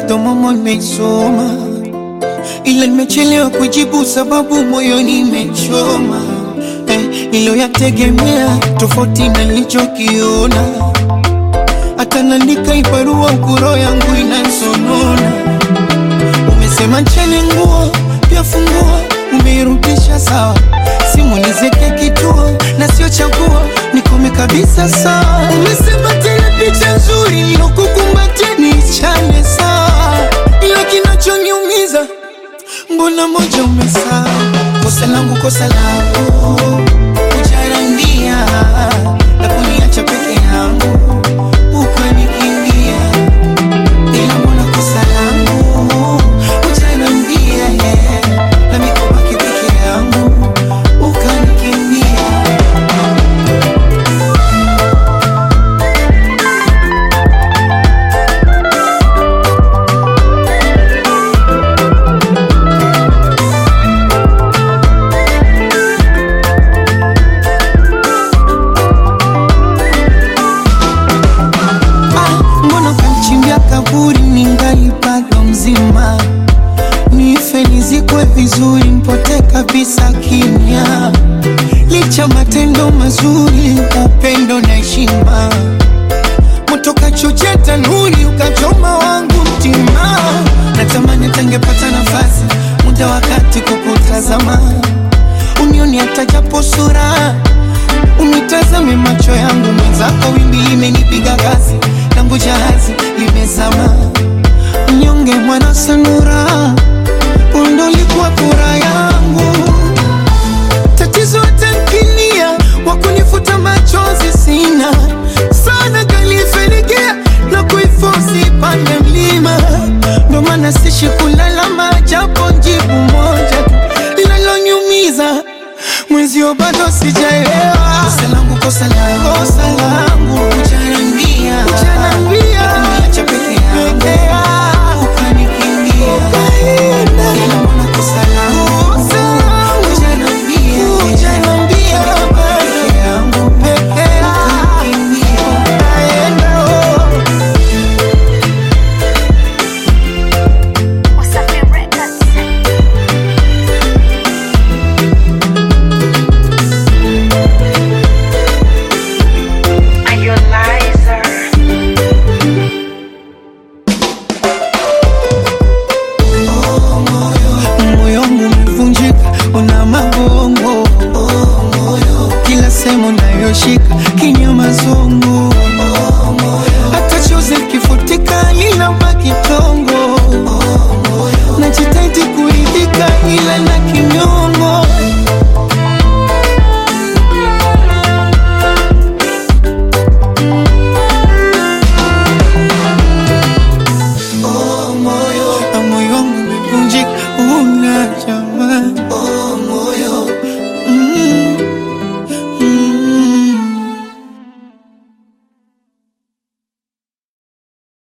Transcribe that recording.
bado momo nimesoma, ila nimechelewa kujibu sababu moyoni imechoma. Eh, niliyoyategemea tofauti na nilichokiona, hata naandika ibarua kuro yangu inansonona. Umesema ncheni nguo pia fungua, umeirudisha sawa, simu nizeke kituo na sio chaguo, nikome kabisa sawa. Umesema tena picha nzuri nilokukumbatia niichane sawa, ila kinachoniumiza mbona moja umesahau. Kosa langu kosa lako kujarambia na kuniacha peke yangu ukanikimbia, ila mbona kosa langu kujarambia na mikobaki peke yangu ukanikimbia. Ah, mbona kanichimbia kaburi ningali bado mzima, nife nizikwe vizuri, mpote kabisa kimya, licha matendo mazuri, upendo na heshima, moto kachochea tanuri, ukachoma wangu mtima, natamani tangepata nafasi, muda wakati kukutazama, unioni hata japo sura Unitazame macho yangu mwenzako, wimbi limenipiga kasi, langu jahazi limezama. Mnyonge mwana sanura, undo likuwa furaha yangu. Tatizo tankinia, wakunifuta machozi sina sana, kalifenikia na kuifosi pande mlima, ndo maana sishi kulalama, japo jibu moja tu linalonyumiza mwenzio bado sijaelewa kosa langu kosa langu kosa langu